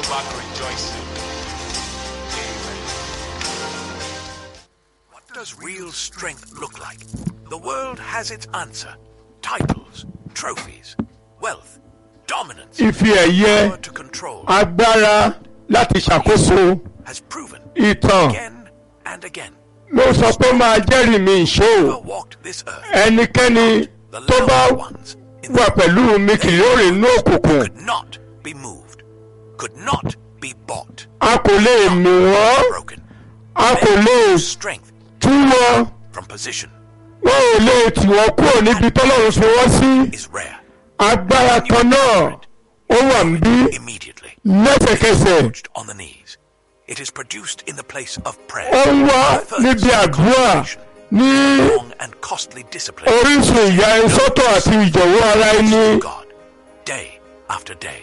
back rejoicing. Amen. What does real strength look like? The world has its answer. Titles, trophies, wealth, dominance, ife ẹ̀yẹ power to control agbára láti ṣàkóso has proven ìtàn again and again. ló sọ pé máa jẹ́rìí mi ìṣó Never walked this earth. ẹnikẹ́ni The tó bá loud ones in wà the pẹ̀lú mi kì yóò rìn ní òkùnkùn could not be moved, could not be bought, a kò lè mì wọ́n broken. a kò lè Strength tú wọn from position wọn ò lè tì wọ́n kúrò níbi tọ́lọ́run fi wọ́n sí is rare. agbára kan náà ó wà níbí Immediately, lẹ́sẹ̀kẹsẹ̀ crouched on the knees. It is produced in the place of prayer. ó ń wá First, níbi àdúrà consecration, ní long and costly discipline. orísun ìyá ẹsọ́tọ̀ àti ìjọ̀wọ́ ara ẹni God, day after day,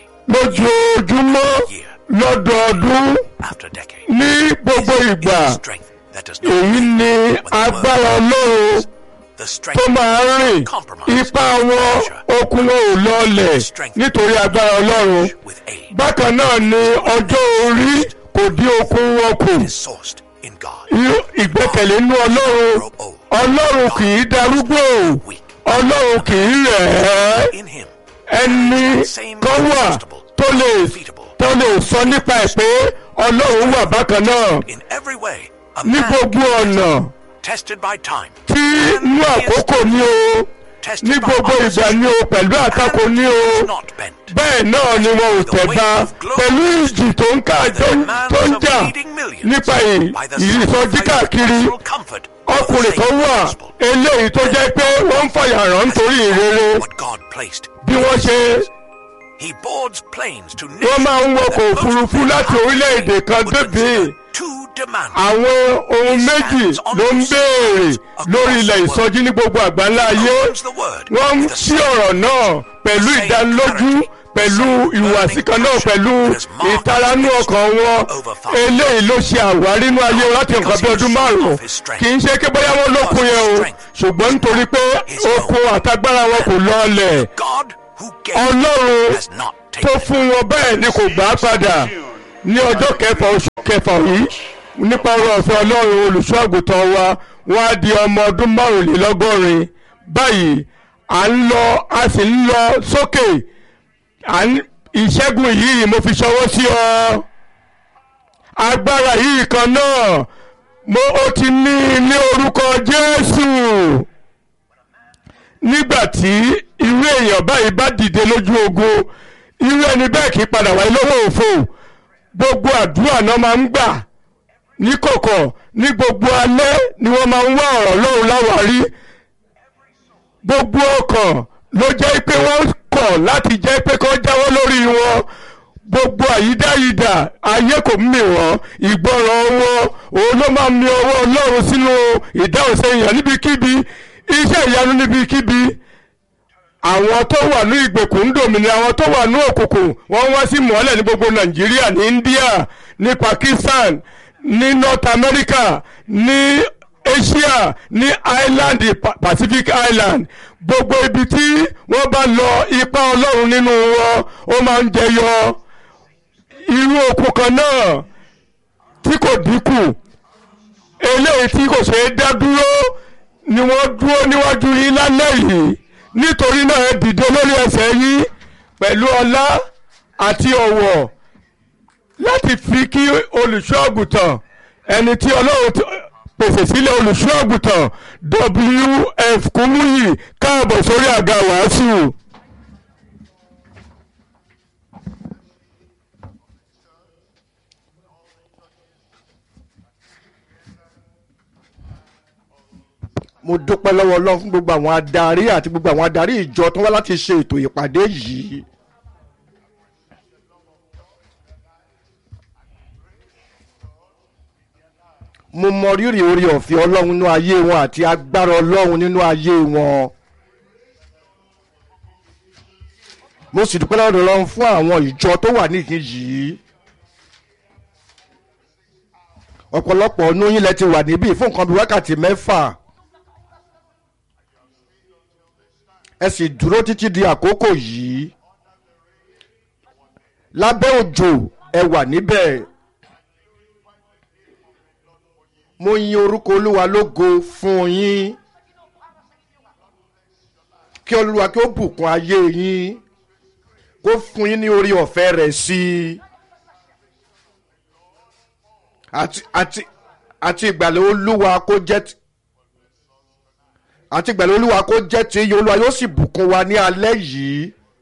lójoojúmọ́ year lọ́dọọdún after decade. ní gbogbo ìgbà It is strength that does not èyí bend ni when the agbára word ọlọ́run is the strength tó máa ń rìn ipá wọn okun wọn ò lọlẹ̀ nítorí agbára ọlọ́run with aid bákan náà ni ọjọ́ orí kò dín okun wọn kù is sourced in God. irú ìgbẹ́kẹ̀lé inú ọlọ́run Grow old, ọlọ́run kì í darúgbó weak. ọlọ́run kì í rẹ̀ ẹ́ In Him, ẹni kan wà tó lè tó lè sọ nípa ẹ̀ pé ọlọ́run wà bákan náà in every way, a ní man gbogbo ọ̀nà tested by time, tí inú àkókò ní o tested ní by gbogbo ìgbà opposition, ní o pẹ̀lú àtakò ní o is not bent. bẹ́ẹ̀ náà ni wọn ò tẹ̀ba pẹ̀lú ìjì tó ń ká tó ń tó ń jà nípa ì- ìsọjí káàkiri comfort ọkùnrin kan wà eléyìí tó jẹ́ pé wọ́n ń fàyàrán nítorí ìrere what God placed. bí wọ́n ṣe He boards planes to wọ́n máa ń wọkọ̀ òfurufú láti orílẹ̀-èdè kan débìí Two demands. àwọn ohun méjì ló ń béèrè lórí ilẹ̀ ìsọjí ní gbogbo àgbáńlá ayé Opens the word wọ́n ń with a sí ọ̀rọ̀ náà pẹ̀lú ìdánilójú pẹ̀lú ìhùwàsí kan náà pẹ̀lú ìtaranú ọkàn wọn eléyìí ló ṣe àwárí inú ayé wọn láti nǹkan bí ọdún márùn-ún kì í ṣe pé bóyá wọn lókun yẹn o ṣùgbọ́n nítorí pé okun àtagbára wọn kò lọọlẹ̀ God who gave ọlọ́run has not tó taken. fún wọn bẹ́ẹ̀ ni kò gbà á padà ní ọjọ́ kẹfà oṣù kẹfà yìí nípa ọrọ̀ ọ̀fẹ́ ọlọ́run olùṣọ́ àgùntàn wa wọ́n á di ọmọ ọdún márùnlélọ́gọ́rin báyìí à ń lọ a sì ń lọ sókè à ń ìṣẹ́gun yìí mo fi ṣọwọ́ sí ọ agbára yìí kan náà mo ó ti ní ní orúkọ Jésù nígbà tí irú èèyàn báyìí bá dìde lójú ogun irú ẹni bẹ́ẹ̀ kì í padà wáyé lọ́wọ́ òfò gbogbo àdúrà náà máa ń gbà ní kọ̀kọ̀ ní gbogbo alẹ́ ni wọ́n máa ń wá ọ̀rọ̀ lọ́run láwárí gbogbo ọkàn ló jẹ́ pé wọ́n kọ̀ láti jẹ́ pé kó jáwọ́ lórí wọn gbogbo àyídáyidà ayé kò mì wọ́n ìgbọràn wọn òun ló máa ń mi ọwọ́ ọlọ́run sínú ìdáhùn sẹ́yìn níbikíbi iṣẹ́ ìyanu níbikíbi àwọn tó wà ní ìgbèkùn ń dòmìnira àwọn tó wà ní òkùnkùn wọ́n wá sí mọ́lẹ̀ ní gbogbo nàìjíríà ní india ní pakistan ní north america ní asia ní island Pa- pacific island gbogbo ibi tí wọ́n bá lọ ipa ọlọ́run nínú wọn ó máa ń jẹyọ irú okùn kan náà tí kò dínkù eléyìí tí kò ṣeé dá dúró ni wọ́n dúró níwájú yín lálẹ́ yìí nítorí náà ẹ dìde lórí ẹsẹ̀ yín pẹ̀lú ọlá àti ọ̀wọ̀ láti fi kí olùṣọ́ àgùntàn ẹni tí ọlọ́run ti pèsè sílẹ̀ olùṣọ́ àgùntàn wf kúmúyì káàbọ̀ sórí àga wàásù. mo dúpẹ́ lọ́wọ́ ọlọ́run fún gbogbo àwọn adarí àti gbogbo àwọn adarí ìjọ tó wá láti ṣe ètò ìpàdé yìí. mo mọ rírì orí ọ̀fẹ́ ọlọ́run nínú ayé wọn àti agbára ọlọ́run nínú ayé wọn. mo sì dúpẹ́ lọ́dọ̀ ọlọ́run fún àwọn ìjọ tó wà níhìn yìí. ọ̀pọ̀lọpọ̀ ọ̀nù yín lẹ ti wà níbí fún nǹkan bíi wákàtí mẹ́fà. ẹ sì dúró títí di àkókò yìí lábẹ́ òjò ẹ wà níbẹ̀ mo yin orúkọ olúwa lógo fún yín kí olúwa kí ó bùkún ayé yín kó fún yín ní orí ọ̀fẹ́ rẹ̀ sí i àti àti àti ìgbàlẹ̀ olúwa kó jẹ́ ti àti ìgbàlẹ̀ olúwa kó jẹ́ ti iye olúwa yóò sì bùkún wa ní alẹ́ yìí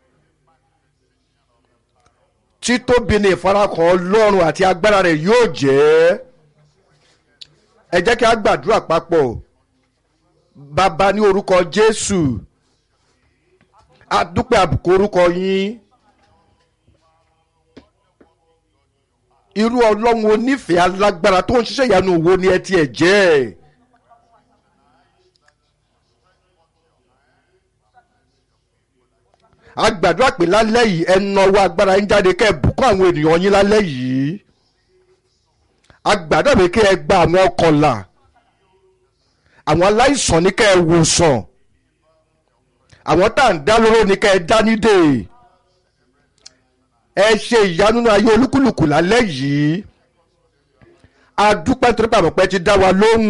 títóbi ní ìfarakàn ọlọ́run àti agbára rẹ̀ yóò jẹ́ ẹ jẹ́ kí a gbàdúrà papọ̀ bàbá ní orúkọ jésù a dúpẹ́ àbùkù orúkọ yín irú ọlọ́run onífẹ̀ẹ́ alágbára tó ń ṣiṣẹ́ ìyanu wo ni ẹ tiẹ̀ jẹ́ ẹ̀. a gbàdúrà pé lálẹ́ yìí ẹ nawọ́ agbára yín jáde kẹ́ ẹ bùkún àwọn ènìyàn yín lálẹ́ yìí a gbàdúrà pé kẹ́ ẹ gba àwọn ọkọ̀là àwọn aláìsàn ní kẹ́ ẹ wòsàn àwọn tá à ń dá lóró ní kẹ́ ẹ dá nídè ẹ ṣe ìyanu nínú ayé olúkúlùkù lálẹ́ yìí a dúpẹ́ nítorí pé àmọ̀pẹ́ ti dá wa lóhùn.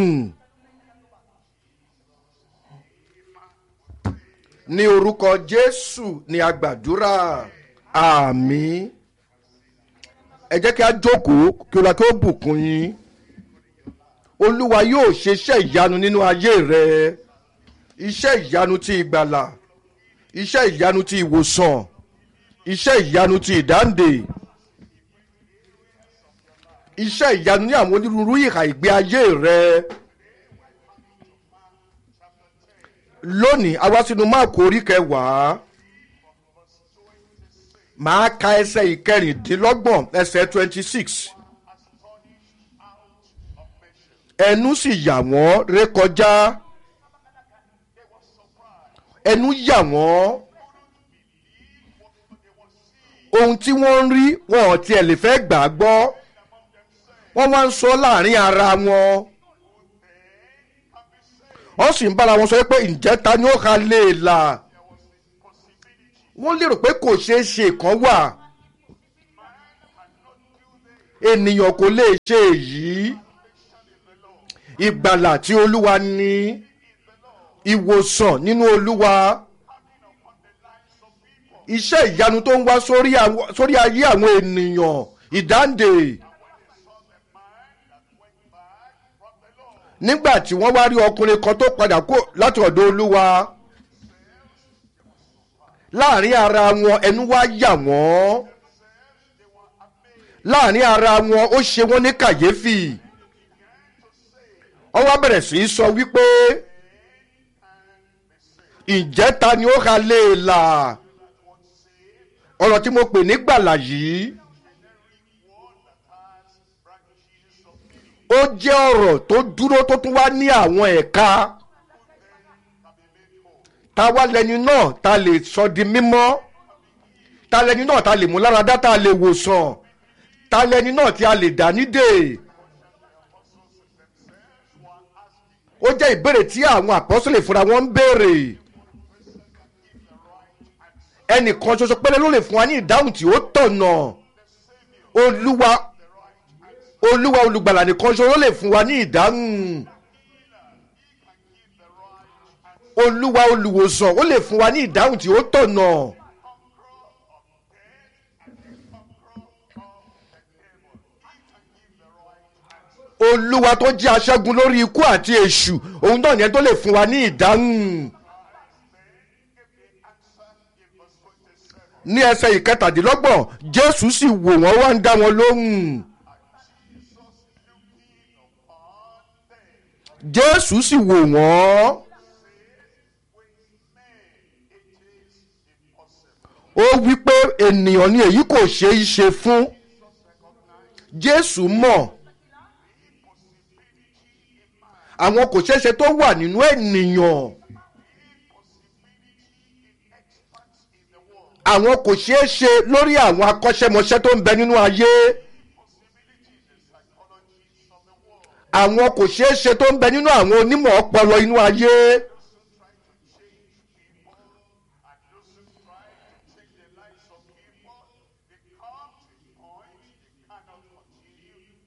ní orúkọ jésù ni a gbàdúrà àmín ẹ jẹ́ kí a jókòó kí olúwa kí ó bùkún yín olúwa yóò ṣe iṣẹ́ ìyanu nínú ayé rẹ iṣẹ́ ìyanu ti ìgbàlà iṣẹ́ ìyanu ti ìwòsàn iṣẹ́ ìyanu ti ìdáǹdè iṣẹ́ ìyanu ní àwọn onírúurú ìhà ìgbé ayé rẹ. lónìí a wá sínú máàkù orí kẹwàá màá ka ẹsẹ̀ ìkẹrìndínlọ́gbọ̀n ẹsẹ̀ twenty six ẹnu sì yà wọ́n rékọjá ẹnu yà wọ́n ohun tí wọ́n ń rí wọn ò tiẹ̀ lè fẹ́ gbà á gbọ́ wọ́n wá ń sọ láàrin ara wọn wọ́n sì ń bára wọn sọ pé ǹjẹ́ ta ni ó ka lè là wọ́n lérò pé kò ṣeé ṣe kan wà ènìyàn kò lè ṣe èyí ìgbàlà tí olúwa ní ìwòsàn nínú olúwa iṣẹ́ ìyanu tó ń wá sórí ayé àwọn ènìyàn ìdáǹdè. nígbà tí wọ́n wá rí ọkùnrin kan tó padà kó láti ọ̀dọ̀ olúwa láàrin ara wọn ẹnu wá yà wọ́n láàrin ara wọn ó ṣe wọ́n ní kàyéfì wọ́n wá bẹ̀rẹ̀ sí í sọ wípé ǹjẹ́ ta ni ó ka lè là ọ̀rọ̀ tí mo pè ní gbàlà yìí. ó jẹ́ ọ̀rọ̀ tó dúró tó tún wá ní àwọn ẹ̀ka ta wá lẹni náà ta lè sọ di mímọ́ ta lẹni náà ta lè mú láradá ta lè wòsàn ta lẹni náà tí a lè dá nídè ó jẹ́ ìbéèrè tí àwọn àpọ́sọ̀lẹ̀ fúnra wọn ń béèrè ẹnìkan ṣoṣo péré ló lè fún wa ní ìdáhùn tí ó tọ̀nà olúwa olúwa olùgbàlà nìkan ṣoṣo lè fún wa ní ìdáhùn olúwa olùwòsàn ó lè fún wa ní ìdáhùn tí ó tọ̀nà. olúwa tó jẹ́ aṣẹ́gun lórí ikú àti èṣù òun náà yẹn tó lè fún wa ní ìdáhùn. ní ẹsẹ̀ ìkẹtàdínlọ́gbọ̀n jésù sì wò wọ́n wá ń dá wọn lóhùn. jésù sì wò wọ́n. ó wí pé ènìyàn ni èyí kò ṣe é ṣe fún jésù mọ̀ àwọn kò ṣeé ṣe tó wà nínú ènìyàn àwọn kò ṣeé ṣe lórí àwọn akọ́ṣẹ́mọṣẹ́ tó ń bẹ nínú ayé àwọn kò ṣeé ṣe tó ń bẹ nínú àwọn onímọ̀ ọpọlọ inú ayé.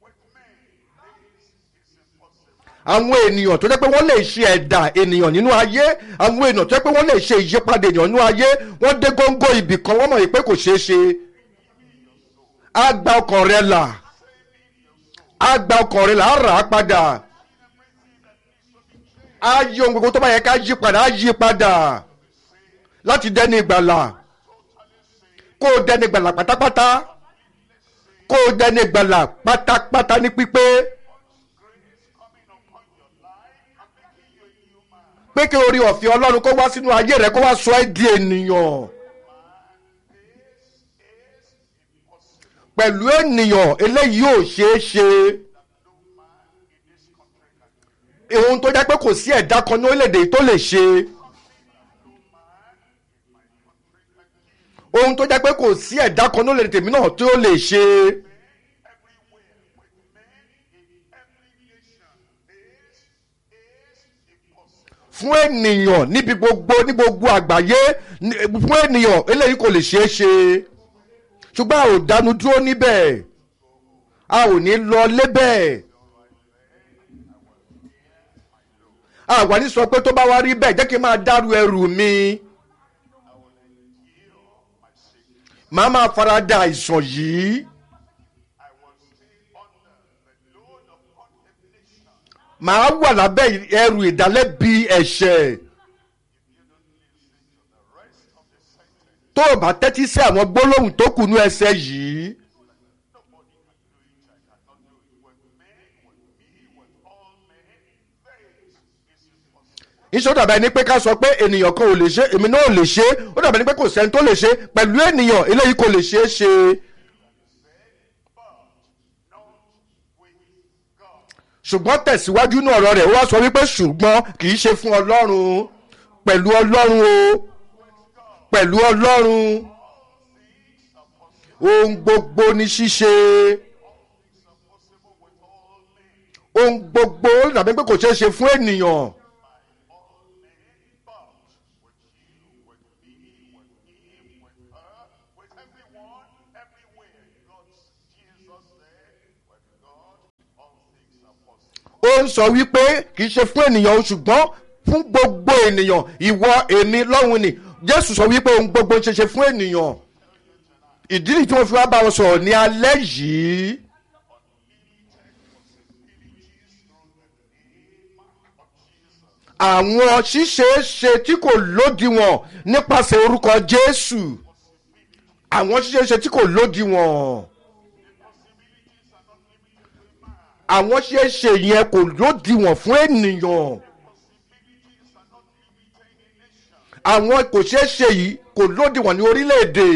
àwọn ènìyàn tó jẹ́ pé wọ́n lè ṣe ẹ̀dà ènìyàn nínú ayé àwọn ènìyàn tó jẹ́ pé wọ́n lè ṣe ìyípadà ènìyàn nínú ayé wọ́n dé góńgó ibì kan wọ́n mọ̀ yìí pé kò ṣeé ṣe á gba ọkàn rẹ là á gba ọkàn rẹ là á rà á padà á yí ohun gbogbo tó bá yẹ ká yí padà á yí padà láti dẹ́ni ìgbàlà kó o dẹ́ni ìgbàlà pátápátá kó o dẹ́ni ìgbàlà pátápátá ní pípé. pé kí orí ọ̀fẹ́ ọlọ́run kó wá sínú ayé rẹ kó wá sọ ẹ́ di ènìyàn. pẹ̀lú ènìyàn eléyìí ò ṣeé ṣe. ohun tó jẹ́ pé kò sí ẹ̀dá kan ní orílẹ̀-èdè tó lè ṣe. ohun tó jẹ́ pé kò sí ẹ̀dá kan ní orílẹ̀-èdè tèmi náà tó lè ṣe. fún ènìyàn níbi gbogbo ní gbogbo àgbáyé ní- fún ènìyàn eléyìí kò lè ṣeé ṣe ṣùgbọ́n a ò dánu dúró níbẹ̀ a ò ní lọ lébẹ̀ a wà ní sọ pé tó bá wá rí bẹ́ẹ̀ jẹ́ kí n máa dárú ẹrù mi màá máa farada àìsàn yìí. màá wà lábẹ́ ẹrù ìdálẹ́bi ẹ̀ṣẹ̀. tó o bá tẹ́tí sí àwọn gbólóhùn tó kù ní ẹsẹ̀ yìí. iṣẹ́ ó dàbẹ̀ ni pé ká sọ pé ènìyàn kan ò lè ṣe èmi náà ò lè ṣe ó dàbẹ̀ ni pé kò sẹ́ni tó lè ṣe pẹ̀lú ènìyàn eléyìí kò lè ṣeé ṣe. ṣùgbọ́n tẹ̀síwájú ní ọ̀rọ̀ rẹ̀ ó wá sọ wípé ṣùgbọ́n kì í ṣe fún ọlọ́run pẹ̀lú ọlọ́run o pẹ̀lú ọlọ́run ohun gbogbo ní ṣíṣe ohun gbogbo ó dàbí pé kò ṣeé ṣe fún ènìyàn. ó ń sọ wípé kì í ṣe fún ènìyàn o ṣùgbọ́n fún gbogbo ènìyàn ìwọ èmi lọ́hùn ni jésù sọ wípé ohun gbogbo ń ṣe ṣe fún ènìyàn ìdí nìyí tí wọ́n fi wá bá wọn sọ̀rọ̀ ní alẹ́ yìí. àwọn ṣíṣeéṣe tí kò lódiwọ̀n nípasẹ̀ orúkọ jésù àwọn ṣíṣeéṣe tí kò lódiwọ̀n àwọn ṣíṣeéṣe yẹn kò lódiwọ̀n fún ènìyàn àwọn kò ṣeéṣe yìí kò lódiwọ̀n ní orílẹ̀-èdè.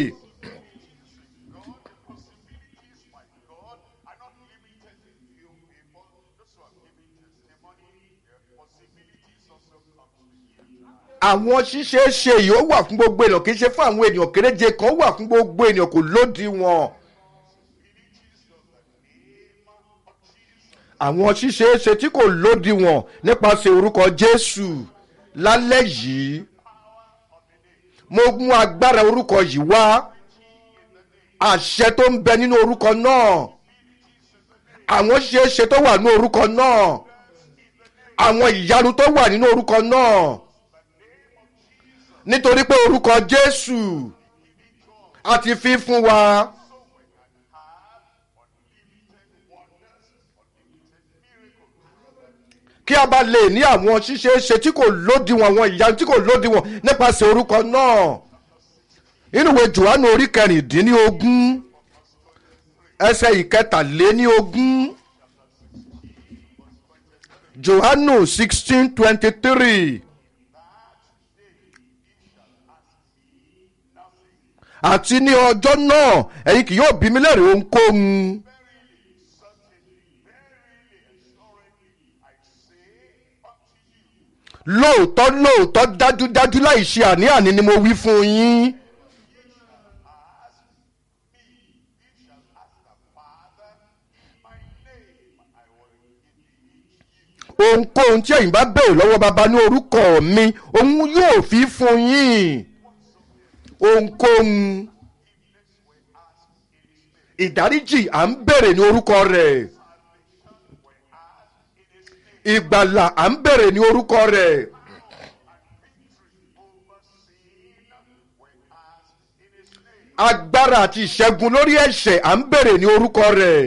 àwọn ṣíṣeéṣe yìí ó wà fún gbogbo ènìyàn kì í ṣe fún àwọn ènìyàn kéréje kan ó wà fún gbogbo ènìyàn kò lódiwọ̀n. àwọn ṣíṣeéṣe tí kò lódiwọ̀n nípasẹ̀ orúkọ jésù lálẹ́ yìí mo mú agbára orúkọ yìí wá àṣẹ tó ń bẹ nínú orúkọ náà àwọn ṣíṣeéṣe tó wà nínú orúkọ náà àwọn ìyanu tó wà nínú orúkọ náà nítorí pé orúkọ jésù a ti fi fún wa. kí a bá lè ní àwọn ṣíṣe ṣe tí kò lódiwọ̀n àwọn ìyanu tí kò lódiwọ̀n nípasẹ̀ orúkọ náà nínú ìwé johannu orí kẹrìndínlógún ẹsẹ̀ ìkẹtàléníogún johannu sixteen twenty three. àti ní ọjọ́ náà ẹ̀yin kì yóò bí mi lẹ́rìí ohunkóhun. lóòótọ́ lóòótọ́ dájúdájú láì ṣe àní-àní ni mo wí fún yín. ohunkóhun tí ẹ̀yin bá bẹ̀rẹ̀ lọ́wọ́ baba ní orúkọ mi òun yóò fi fún yín ohunkóhun ìdáríjì à ń bèrè ní orúkọ rẹ̀ ìgbàlà à ń bèrè ní orúkọ rẹ̀ agbára àti ìṣẹ́gun lórí ẹ̀ṣẹ̀ à ń bèrè ní orúkọ rẹ̀.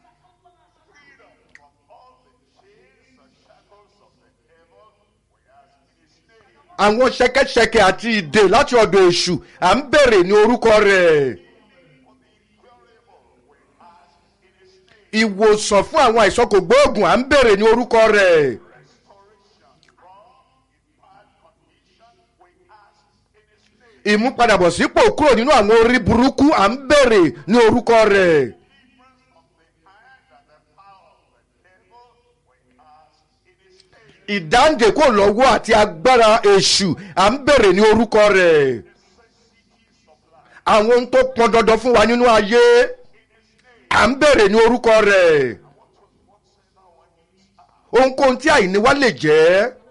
àwọn ṣẹkẹṣẹkẹ àti ìdè láti ọ̀dọ̀ èṣù à ń bèrè ní orúkọ rẹ̀. ìwòsàn fún àwọn àìsàn kò gbóògùn à ń bèrè ní orúkọ rẹ̀. ìmúpadàbọ̀sípò kúrò nínú àwọn orí burúkú à ń bèrè ní orúkọ rẹ̀. ìdáǹdè kò lọ́wọ́ àti agbára èṣù à ń bèrè ní orúkọ rẹ̀. àwọn ohun tó pọn dandan fún wa nínú ayé à ń bèrè ní orúkọ rẹ̀. ohunkóhun tí àìní wa lè jẹ́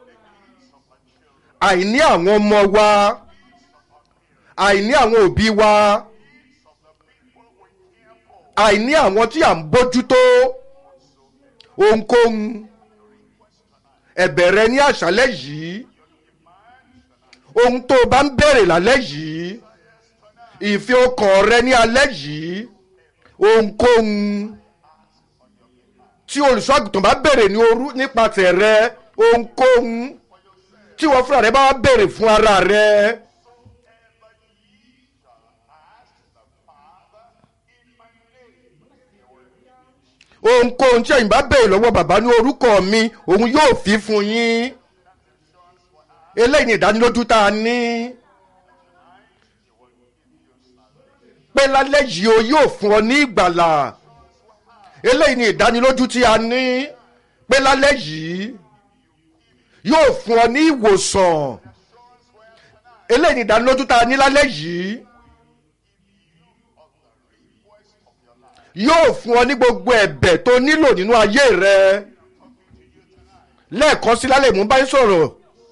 àìní àwọn ọmọ wa àìní àwọn òbí wa àìní àwọn tí à ń bójútó ohunkóhun ẹ̀bẹ̀ rẹ ní àṣálẹ́ yìí ohun tó o bá ń béèrè lálẹ́ yìí ìfẹ́ ọkàn rẹ ní alẹ́ yìí ohunkóhun tí olùṣọ́àgùtàn bá béèrè ní orú nípasẹ̀ rẹ ohunkóhun tí wọ́n fúnra rẹ bá wá béèrè fún ara rẹ. ohunkóhun tí ẹ̀yin bá béèrè lọ́wọ́ bàbá ní orúkọ mi òun yóò fi fún yín eléyìí ni ìdánilójú tá a ní pé lálẹ́ yìí o yóò fún ọ ní ìgbàlà eléyìí ni ìdánilójú tí a ní pé lálẹ́ yìí yóò fún ọ ní ìwòsàn eléyìí ni ìdánilójú tá a ní lálẹ́ yìí. yóò fún ọ ní gbogbo ẹ̀bẹ̀ tó nílò nínú ayé rẹ lẹ́ẹ̀kan sí lálẹ́ mú báyìí sọ̀rọ̀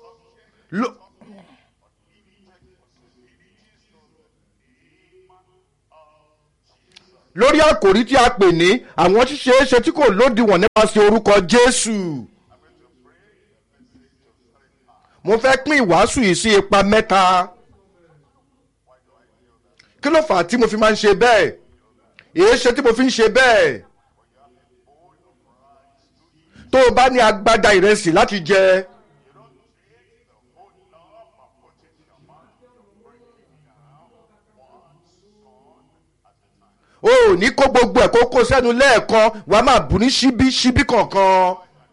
lórí àkòrí tí a pè ní àwọn ṣíṣe é ṣe tí kò lódiwọ̀n nípasẹ̀ orúkọ Jésù mo fẹ́ pín ìwàásù yìí sí ipa mẹ́ta kí ló fà á tí mo fi máa ń ṣe bẹ́ẹ̀ èé ṣe tí mo fi ń ṣe bẹ́ẹ̀ tó o bá ní agbádá ìrẹsì láti jẹ o ò ní kó gbogbo ẹ̀ kó kó sẹ́nu lẹ́ẹ̀kan wàá máa bù ní ṣíbí ṣíbí kọ̀ọ̀kan.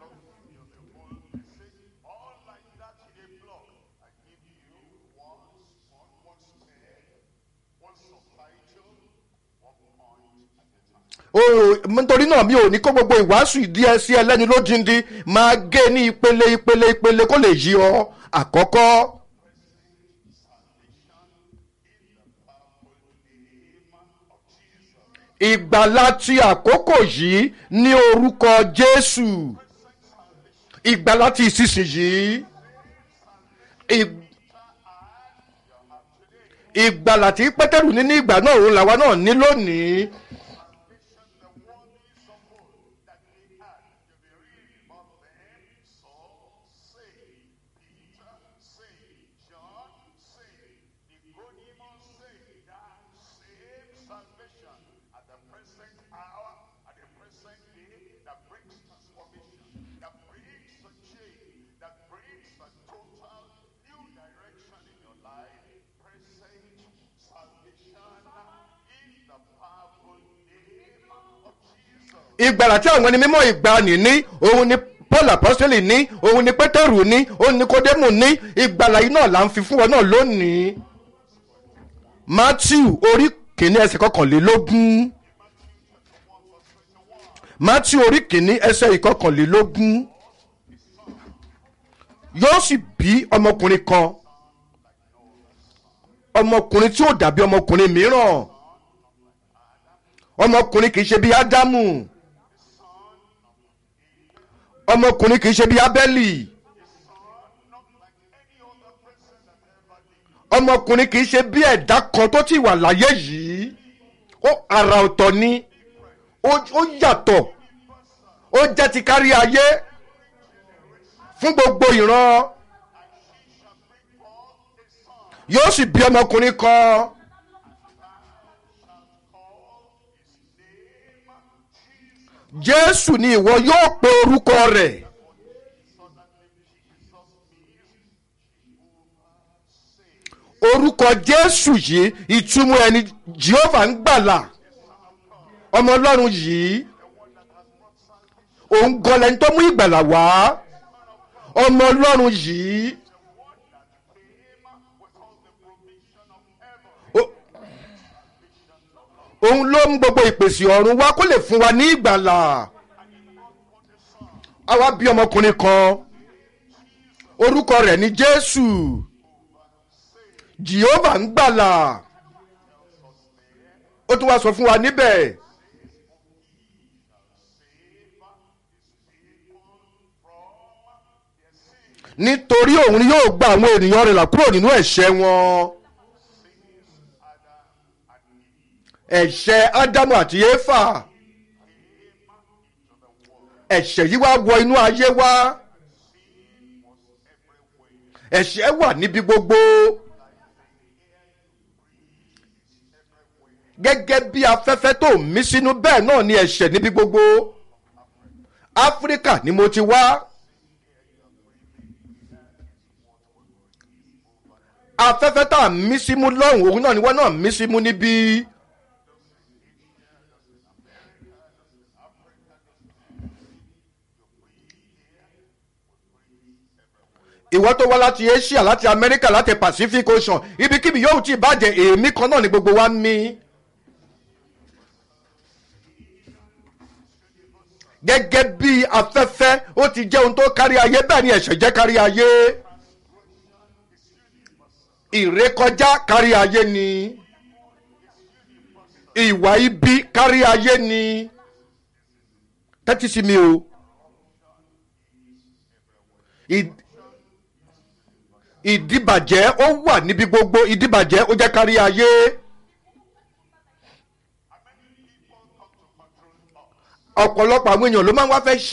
nítorí náà mi ò ní kó gbogbo ìwàásù ìdí ẹ sí ẹlẹ́ni lójijì máa gé ní ìpele ìpele ìpele kó lè yí ọ àkọ́kọ́. ìgbàlá ti àkókò yìí ní orúkọ Jésù ìgbàlá ti ìsinsìnyí ìgbàlá tí Pétérù ní ní ìgbà náà òun làwa náà ní lónìí. ìgbàlà tí àwọn ẹni mímọ́ ìgbàanì ní òun ni paul apostoli ní òun ni pétérù ní òun ni kódémù ní ìgbàlà yìí náà là ń fi fún wọn náà lónìí matthew orí kìíní ẹsẹ̀ kọkànlélógún matthew orí kìíní ẹsẹ̀ ìkọkànlélógún yóò sì bí ọmọkùnrin kan ọmọkùnrin tí ó dàbí ọmọkùnrin mìíràn ọmọkùnrin kì í ṣe bí ádámù ọmọkùnrin kì í ṣe bí abẹ́lì ọmọkùnrin kì í ṣe bí ẹ̀dá kan tó ti wà láyé yìí ó àrà ọ̀tọ̀ ni ó ó yàtọ̀ ó jẹ́ ti kárí ayé fún gbogbo ìran yóò sì bí ọmọkùnrin kan jésù ni ìwọ yóò pe orúkọ rẹ̀ orúkọ jésù yìí ìtumọ̀ ẹni jehovah ń gbàlà ọmọ ọlọ́run yìí òun gan lẹni tó mú ìgbàlà wá ọmọ ọlọ́run yìí ó- òun ló mú gbogbo ìpèsè ọ̀run wá kó lè fún wa ní ìgbàlà àwa bí ọmọkùnrin kan orúkọ rẹ̀ ní jésù jehovah ń gbàlà ó tún wá sọ fún wa níbẹ̀ nítorí òun yóò gba àwọn ènìyàn rẹ̀ là kúrò nínú ẹ̀ṣẹ̀ wọn ẹ̀ṣẹ̀ ádámù àti éfà ẹ̀ṣẹ̀ yìí wá wọ inú ayé wá ẹ̀ṣẹ̀ wà níbi gbogbo gẹ́gẹ́ bí afẹ́fẹ́ tó mí sínú bẹ́ẹ̀ náà ni ẹ̀ṣẹ̀ níbi gbogbo áfíríkà ni mo ti wá afẹ́fẹ́ tá a mí símú lọ́hùn òun náà ni wọ́n náà mí símú níbí. ìwọ tó wá láti asia láti america láti pacific ocean ibikíbi yóò ti bàjẹ́ èémí kan náà ni gbogbo wa ń mí. gẹ́gẹ́ bí afẹ́fẹ́ ó ti jẹ́ ohun tó kárí ayé bẹ́ẹ̀ ni ẹ̀ṣẹ̀ jẹ́ kárí ayé. ìrékọjá kárí ayé ni ìwà ibi kárí ayé ni tẹ́tí sí mi o. Ì- ìdíbàjẹ́ ó wà níbi gbogbo ìdíbàjẹ́ ó jẹ́ kárí ayé. ọ̀pọ̀lọpọ̀ àwọn èèyàn ló máa ń wá fẹ́ ṣe.